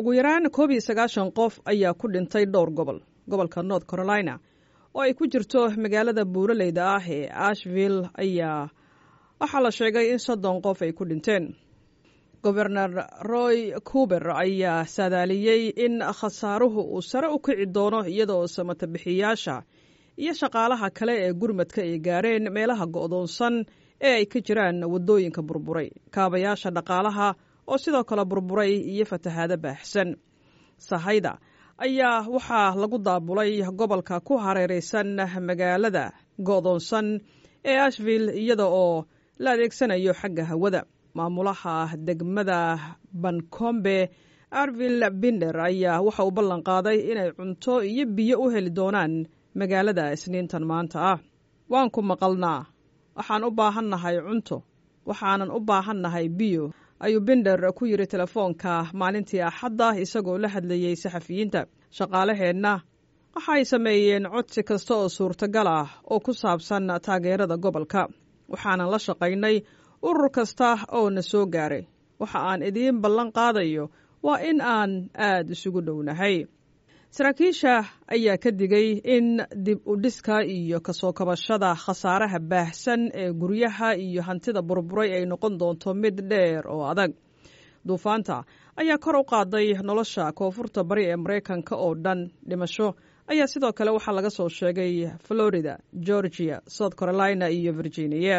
ugu yaraan koob iyo sagaashan qof ayaa ku dhintay dhowr gobol gobolka north carolina oo ay ku jirto magaalada buuraleyda ah ee ashville ayaa waxaa la sheegay in soddon qof ay ku dhinteen gobernar roy cuber ayaa saadaaliyey in khasaaruhu uu sare u kici doono iyadoo samatabixiyaasha iyo shaqaalaha kale ee gurmadka ay gaareen meelaha go'doonsan ee ay ka jiraan waddooyinka burburay kaabayaasha dhaqaalaha oo sidoo kale burburay iyo fatahaado baaxsan sahayda ayaa waxaa lagu daabulay gobolka ku hareeraysan magaalada go'doonsan ee ashville iyada oo la adeegsanayo xagga hawada maamulaha degmada bancombe arvil binder ayaa waxa uu ballan qaaday inay cunto iyo biyo u heli doonaan magaalada isniintan maanta ah waan ku maqalnaa waxaan u baahannahay cunto waxaanan u baahannahay biyo ayuu binder ku yidhi telefoonka maalintii axadda isagoo la hadlayey saxafiyiinta shaqaalaheenna waxay sameeyeen codsi kasta oo suurtagal ah oo ku saabsan taageerada gobolka waxaanan la shaqaynay urur kasta oo na soo gaaray waxa aan idiin ballan qaadayo waa in aan aad isugu dhownahay saraakiisha ayaa ka digay in dib u dhiska iyo kasoo kabashada khasaaraha baahsan ee guryaha iyo hantida burburay ay noqon doonto mid dheer oo adag duufaanta ayaa kor u qaaday nolosha koonfurta bari ee maraykanka oo dhan dhimasho ayaa sidoo kale waxaa laga soo sheegay florida georgia south carolina iyo virginia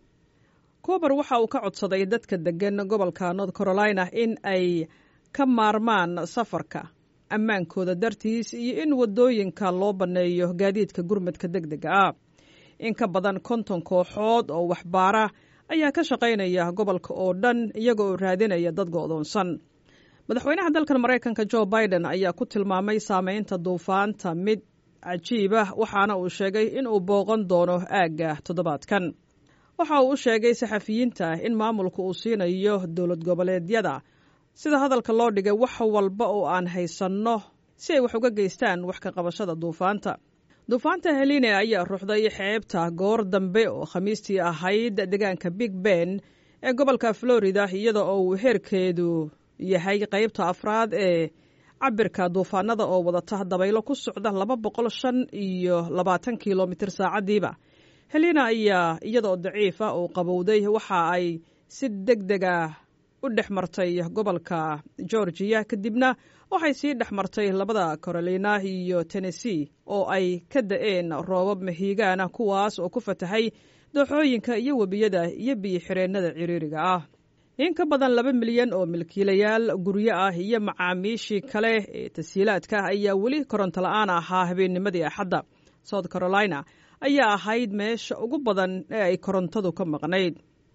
kuber waxa uu ka codsaday dadka deggan gobolka north carolina in ay ka maarmaan safarka ammaankooda dartiis iyo in waddooyinka loo banneeyo gaadiidka gurmadka deg dega ah in ka badan konton kooxood oo waxbaara ayaa ka shaqaynaya gobolka oo dhan iyaga oo raadinaya dad go'doonsan madaxweynaha dalkan maraykanka jo biden ayaa ku tilmaamay saameynta duufaanta mid cajiib ah waxaana uu sheegay in uu booqan doono aagga toddobaadkan waxa uu u sheegay saxafiyiinta in maamulka uu siinayo dowlad goboleedyada sida hadalka loo dhigay wax walba oo aan haysanno si ay wax uga geystaan wax ka qabashada duufaanta duufaanta heline ayaa ruuxday xeebta goor dambe oo khamiistii ahayd deegaanka big ben ee gobolka florida iyada oo uu heerkeedu yahay qaybta afraad ee cabirka duufaanada oo wadata dabaylo ku socda laba boqol shan iyo labaatan kilomitir saacadiiba helina ayaa iyadaoo daciif ah oo qabowday waxa ay si deg dega u dhex martay gobolka georgiya kadibna waxay sii dhex martay labada carolina iyo tennessee oo ay ka da-een roobab mahiigaana kuwaas oo ku fatahay dooxooyinka iyo webiyada iyo biyo-xireennada ciriiriga ah in ka badan laba milyan oo milkiilayaal guryo ah iyo macaamiishii kale ee tasiilaadka ayaa weli koronto la-aan ahaa habeennimadii axadda south carolina ayaa ahayd meesha ugu badan ee ay korontadu ka maqnayd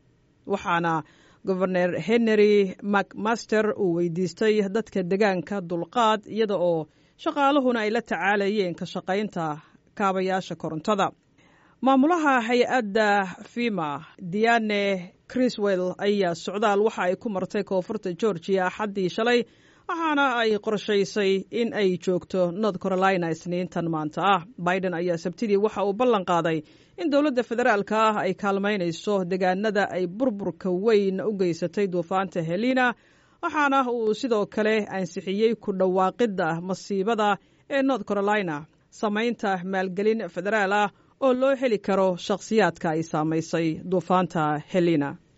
waxaana goberner henry macmaster uu weydiistay dadka degaanka dulqaad iyada oo shaqaaluhuna ay la tacaalayeen ka shaqaynta kaabayaasha korontada maamulaha hay-adda fima diane criswell ayaa socdaal waxa ay ku martay koonfurta georgiya axaddii shalay waxaana ay qorshaysay in ay joogto north carolina isniintan maanta ah biden ayaa sabtidii waxa uu ballan qaaday in dowladda federaalka ah ay kaalmaynayso degaanada ay burburka weyn u geysatay duufaanta helina waxaana uu sidoo kale ansixiyey ku dhawaaqidda masiibada ee north carolina samaynta maalgelin federaal ah oo loo heli karo shakhsiyaadka ay saamaysay duufaanta helina